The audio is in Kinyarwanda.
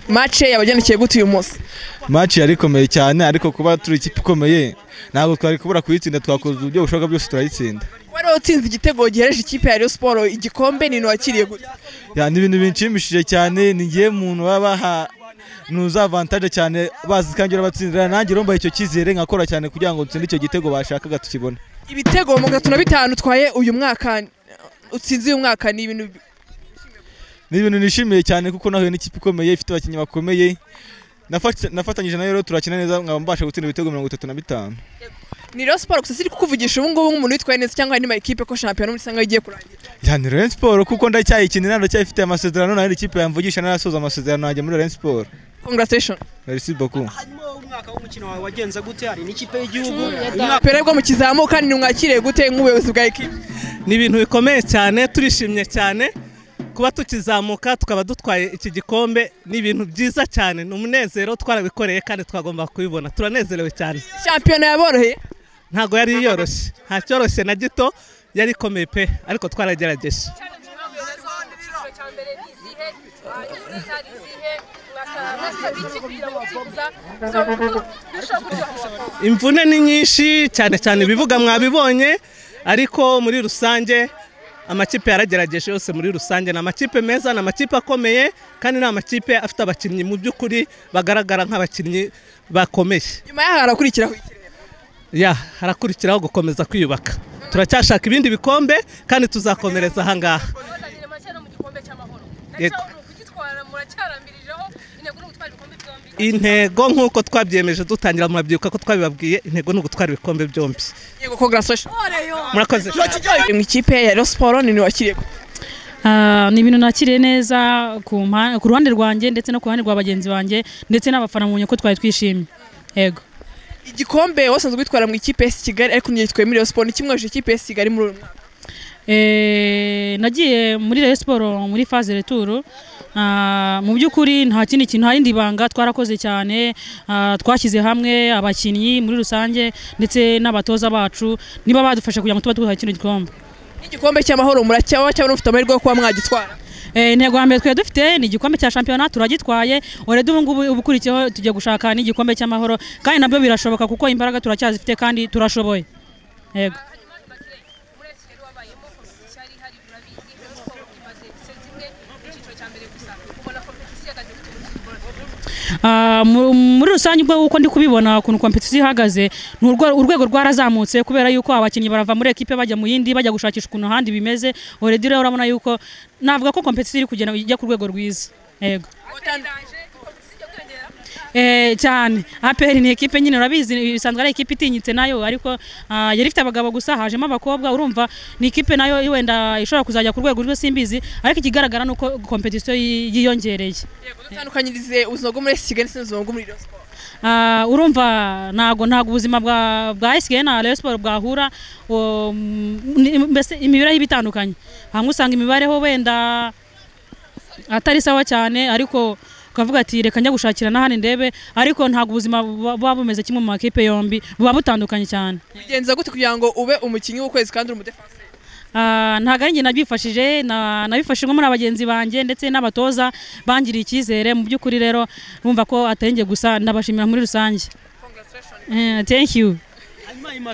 mace yabagendekeye gute uyu munsi maci yari ikomeye cyane ariko kuba turi ikipe ikomeye ntabwo twari kubura kuyitsinda twakoze uburyo bushoboka bwose turayitsinda wari utsinze igitego gihereje ikipe ya Rayon siporo igikombe ni wakiriye gute Ya, ni ibintu binshimishije cyane ni ngewe muntu baba baha nuza avantage cyane bazi kandi urabatsindira nanjye urumva icyo cyizere nkakora cyane kugira ngo dutsinde icyo gitego bashakaga tukibone ibitego mu gatatu na bitanu utwaye uyu mwaka utsinze uyu mwaka ni ibintu bi- ni ibintu nishimiye cyane kuko nahuye n'ikipe ikomeye ifite abakinnyi bakomeye Nafat- nafatanyije nayo rero turakina neza nkaba mbasha gutsinda ibitego mirongo itatu na bitanu ni Rayon siporo gusa siri kukuvugisha ubu ngubu nk'umuntu witwaye neza cyangwa andi makipe ko shampiyona muri sanga igiye kurangira ya ni Rayon Sport kuko ndacyayikinira ndacyayifite amasezerano nayo ikipe yamvugisha narasoza amasezerano yanjye muri Rayon Sport congratulation merci beaucoup harimo umwaka w'umukino wawe wagenze gute hari n'ikipe y'igihugu umwaka pere bwo mukizamuka ni mwakiriye gute nk'ubuyobozi bwa ekipe ni ibintu bikomeye cyane turishimye cyane kuba tukizamuka tukaba dutwaye iki gikombe ni ibintu byiza cyane ni umunezero twarabikoreye kandi twagomba kubibona turanezerewe cyane shampiyona yaboroheye ntabwo yari yoroshye nta cyoroshye na gito yari ikomeye pe ariko twaragerageje imvune ni nyinshi cyane cyane ibibuga mwabibonye ariko muri rusange amakipe yaragerageje yose muri rusange ni amakipe meza ni amakipe akomeye kandi ni amakipe afite abakinnyi mu by'ukuri bagaragara nk'abakinnyi bakomeye nyuma y'aho harakurikiraho iki? ya harakurikiraho gukomeza kwiyubaka turacyashaka ibindi bikombe kandi tuzakomereza aha ngaha Yego. intego nk'uko twabyemeje dutangira murabyibuka ko twabibabwiye intego ni ugutwara ibikombe byombi yego congratulation murakoze mu ikipe ya Rayon siporo ni wakiriye gute Ah, ni ibintu nakiriye neza ku mpa- ku ruhande rwanjye ndetse no ku ruhande rwa bagenzi banjye ndetse n'abafana mubonye ko twari twishimye yego igikombe wasanzwe witwara mu ikipe ya Kigali ariko ngiye gitwaye muri Rayon siporo nikimweje ikipe ya Kigali muri uyu mwaka Eh, nagiye muri Rayon Sport muri phase retour Ah, mu by'ukuri nta kindi kintu nta rindi banga twarakoze cyane ah, twashyize hamwe abakinnyi muri rusange ndetse n'abatoza bacu niba badufasha kugira ngo tuba twitwaye kino gikombe n'igikombe cy'amahoro muracyaho cyangwa n'ufite amahirwe yo kuba mwagitwara Eh, intego ya mbere twari dufite ni igikombe cya shampiyona turagitwaye urede ubu ngubu ubukurikiyeho tugiye gushaka n'igikombe cy'amahoro kandi nabyo birashoboka kuko imbaraga turacyazifite kandi turashoboye yego Ah, mu- muri rusange ubwo uko ndi kubibona ukuntu kompetisiyo ihagaze ni urwo- urwego rwarazamutse kubera yuko abakinnyi barava muri ekipe bajya mu yindi bajya gushakisha ukuntu ahandi bimeze oredi rero urabona yuko navuga ko kompetisiyo iri kugenda ijya ku rwego rwiza yego Eh, cyane aperi ni ekipe nyine urabizi bisanzwe ari ekipe itinyitse nayo ariko ah, yari ifite abagabo gusa hajemo abakobwa urumva ni ekipe nayo wenda ishobora kuzajya ku rwego rwe simbizi ariko ikigaragara ni uko kompetisiyo yi- yiyongereye yego dutandukanyirize ubuzima bwo muri Rayon Kigali ndetse n'ubuzima bwo muri Rayon siporo Ah, urumva ntago ntago ubuzima bwa bwa SK na Rayon Sport bwahura o, ni- mbese imibereho iba itandukanye hamwe usanga imibareho wenda atari sawa cyane ariko ukavuga ati reka njya gushakira n'ahandi ndebe ariko ntago ubuzima buba buba bumeze kimwe mu makipe yombi buba butandukanye cyane bigenza gute kugira ngo ube umukinnyi w'ukwezi kandi uri umudefansi Ah, ntago ari njye nabyifashije na- nabifashijwe muri bagenzi banjye ndetse n'abatoza bangiriye icyizere mu by'ukuri rero bumva ko atari njye gusa ndabashimira muri rusange Eh, thank you hanyuma